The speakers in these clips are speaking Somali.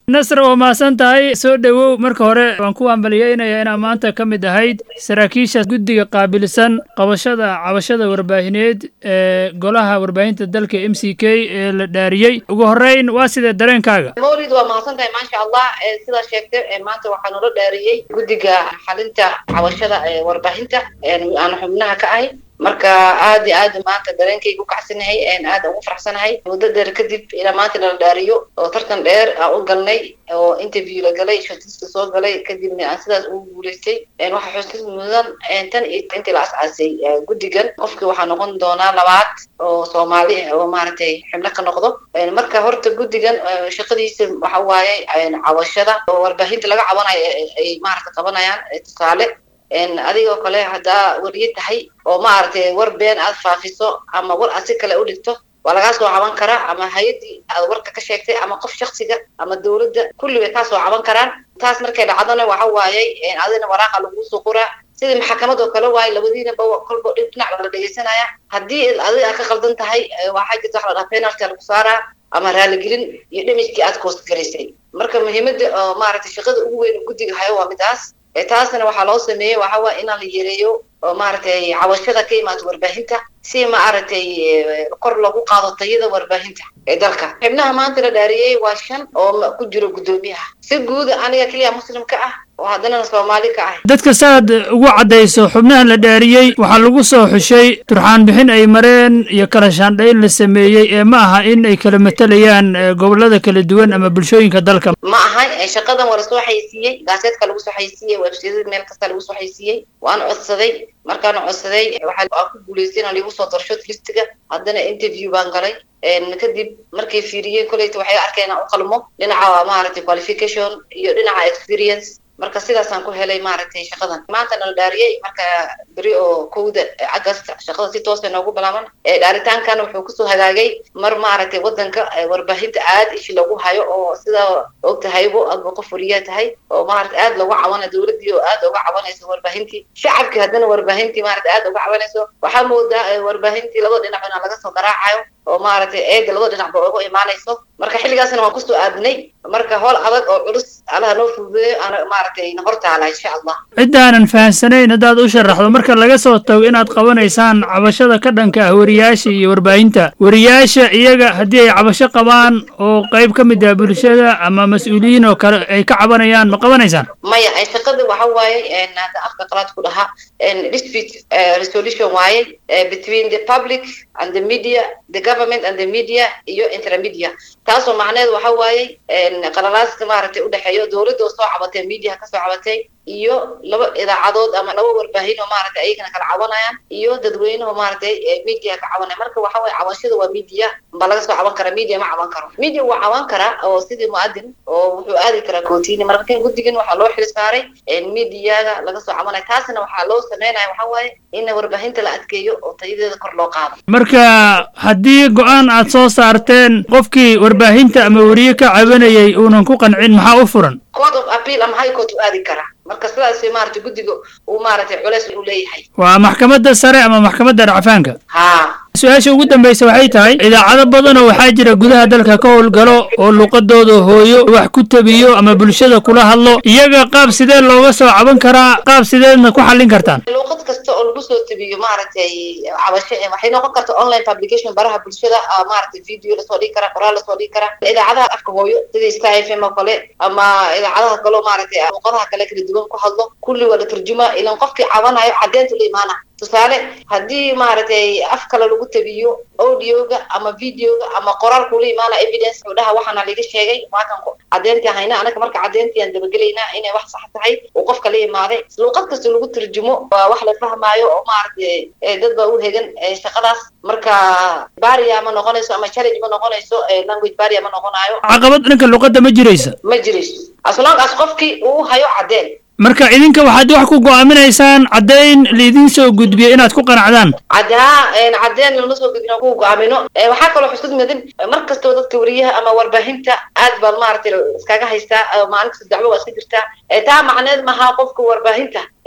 nasr waa mahadsan tahay soo dhowow marka hore waan ku ambaliyeynaya inaa maanta ka mid ahayd saraakiisha guddiga qaabilsan qabashada cabashada warbaahineed ee golaha warbaahinta dalka m c k ee la dhaariyey ugu horreyn waa sidee dareenkaaga mawlid waa mahadsan tahay maasha allah sidaa sheegtay maanta waxaa noola dhaariyey guddiga xalinta cabashada ee warbaahinta aan xubnaha ka ahay marka aad iyo aad maanta dareenkayga u kacsanahay aad ugu faraxsanahay muddo dheer kadib ilaa maanta nala dhaariyo oo tartan dheer aan u galnay oo interview la galay shortista soo galay kadibna aan sidaas ugu guulaystay waxaa xusid mudan tan iyo intii la as-aasay guddigan qofkii waxaa noqon doonaa labaad oo soomaali ah oo maaragtay xibno ka noqdo marka horta guddigan shaqadiisa waxa waaye cabashada oo warbaahinta laga cabanayo ay maaragta qabanayaan tusaale adigoo kale haddaa wariye tahay oo maaragtay war been aad faafiso ama war aad si kale u dhigto waa lagaa soo caban karaa ama hay-addii aad warka ka sheegtay ama qof shaksiga ama dawladda kulli way kaa soo caban karaan taas markay dhacdona waxa waayey adina waraaqa laguu soo qoraa sidii maxakamad oo kale waaye labadiinaba kolba dhinac la dhegeysanaya haddii adiga aad ka qaldan tahay waxaa jirta waxa la dhaha penalty lagu saaraa ama raaligelin iyo dhimijkii aad koostgaraysay marka muhiimadda oo maaragtay shaqada ugu weyn guddiga hayo waa midaas taasna waxaa loo sameeyey waxa waa inaan la yareeyo oo maaragtay cabashada ka imaata warbaahinta si maaragtay kor lagu qaado tayada warbaahinta ee dalka xibnaha maanta la dhaariyey waa shan oo ku jiro guddoomiyaha si guuda aniga keliya muslimka ah oo haddana soomaali ka ah dadka saaad ugu caddayso xubnaha la dhaariyey waxaa lagu soo xushay turxaan bixin ay mareen iyo kala shaandhayn la sameeyey ee ma aha in ay kala matalayaan gobollada kala duwan ama bulshooyinka dalka ma ahan shaqadan waa lasoo xaysiiyey gaaseedka lagu soo xaysiiyey websayada meel kasta lagu soo xaysiiyey waan codsaday markaan codsaday waxaa ku guulaystay inaan liigu soo darsho listiga haddana interview baan galay kadib markay fiiriyeen koleyta waxay arkeen inaan u qalmo dhinaca maaragtay qualification iyo dhinaca experience marka sidaasaan ku helay maaragtay shaqadan maanta nala dhaariyey marka beri oo kowda agast shaqada si toosa noogu bilaaban dhaaritaankan wuxuu kusoo hagaagay mar maaragtay wadanka warbaahinta aad ishi lagu hayo oo sida og tahaybo adba qof wariyaa tahay oo maaragta aad lagu cabanayo dawladdii oo aad uga cabanayso warbaahintii shacabkii haddana warbaahintii maaragta aad uga cabanayso waxaa moodaa warbaahintii labada dhinac inaa laga soo garaacayo oo maaragtay eega labada dhinacba uga imaanayso marka xilligaasna waan kusoo aadnay marka howl adag oo culus allaha noo fududeeyo aan maaragtay na hortaala insha allah ciddaanan fahamsanayn haddaad u sharaxdo marka laga soo tago inaad qabanaysaan cabashada ka dhanka ah wariyaasha iyo warbaahinta wariyaasha iyaga haddii ay cabasho qabaan oo qayb ka mid ah bulshada ama mas-uuliyiin oo kale ay ka cabanayaan ma qabanaysaan maya shaqada waxa waaye hadda afka qalaad ku dhahaa dispute resolution waaye between the public and the media the government and the media iyo intermedia taasoo macneed waxa waaye qalalaaska maaragtay udhexeeyo dawladda oo soo cabatay mediaha kasoo cabatay iyo laba idaacadood ama laba warbaahin oo maaragtay ayagana kala cabanayaan iyo dadweyneho maaragtay media ka cabanaya marka waxa waye cabashada waa media ba laga soo caban karaa media ma caban karo media waa caban karaa oo sidii muadin oo wuxuu aadi karaa kootini marka guddigan waxaa loo xil saaray mediaga laga soo cabanaya taasna waxaa loo sameynaya waxa waaye in warbaahinta la adkeeyo oo tayadeeda kor loo qaado marka haddii go-aan aad soo saarteen qofkii warbaahinta ama weriye ka cabanayay uunan ku qancin maxaa u furan court of appeal ama high court u aadi karaa marka sidaas maaragtay guddiga uu maaragtay culeys u leeyahay waa maxkamadda sare ama maxkamadda racfaanka ha su-aasha ugu dambaysa waxay tahay idaacado badanoo waxaa jira gudaha dalka ka howlgalo oo luqadooda hooyo wax ku tabiyo ama bulshada kula hadlo iyaga qaab sidee looga soo caban karaa qaab sideedna ku xallin kartaan luuqad kasta oo lagu soo tabiyo maaragtay cabasho waxay noqon karta online publication baraha bulshada maaragtay video lasoo dhigi karaa qoraal lasoo dhigi karaa idaacadaha afka hooyo sida star f m oo kale ama idaacadaha kaleo maaragtay luuqadaha kale kala duwan ku hadlo kulli waa la turjumaa ilan qofkii cabanayo caddeynta la imaana tusaale haddii maaragtay af kale lagu tabiyo audioga ama videoga ama qoraalkula imaana evidence udhaha waxaana laga sheegay waakan caddeyntii hayna anaga marka caddeyntii aan dabagelaynaa inay wax sax tahay uu qofka la imaaday luuqad kasta lagu turjumo waa wax la fahmaayo oo maaragtay dad baa u hegan shaqadaas marka baria ma noqonayso ama challenge ma noqonayso language baria ma noqonayo caqabad dhanka luqadda ma jiraysa ma jirayso as long as qofkii uu hayo caddeen marka idinka waxaad wax ku go'aaminaysaan caddayn laidin soo gudbiyo inaad ku qanacdaan caddaa caddeen lama soo gudbin ku go'aamino waxaa kaloo xusud mudan mar kastoo dadka wariyaha ama warbaahinta aad baan maaragtay iskaga haystaa maalin kasta dacwo waa iska jirtaa taa macneed maha qofka warbaahinta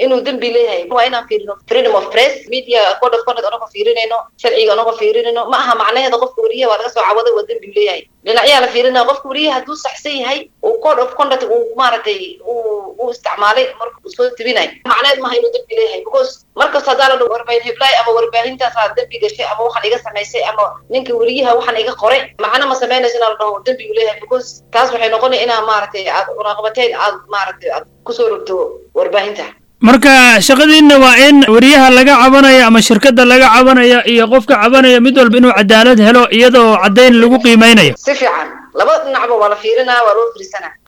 inuu dembi leeyahay waa inaan fiirino freedom of press media code of conduct anagoo fiirinayno sharciga anagoo fiirinayno ma aha macnaheeda qofka wariyaha waa laga soo cawaday waa dembi leeyahay dhinacyaa la fiirinaya qofka wariyaha hadduu saxsan yahay uu code of conduct uu maaragtay uu uu isticmaalay marka uu soo tibinay macnaheed maaha inuu dembi leeyahay because markasta haddaa la dhaho warbaahin heblaay ama warbaahintaasa dembi gashay ama waxaan iga samaysay ama ninka wariyaha waxaan iga qoray macna ma samaynayso inaa la dhaho dembi uu leeyahay because taas waxay noqonaya inaa maaragtay aad cunaqabateyn aad maaragtay aad kusoo rogto warbaahinta marka shaqadiinna waa in wariyaha laga cabanayo ama shirkadda laga cabanayo iyo qofka cabanaya mid walba inuu cadaalad helo iyadoo caddayn lagu qiimeynayo si fiican laba dhinacba waa la fiirinaa waa loo fiirsanaa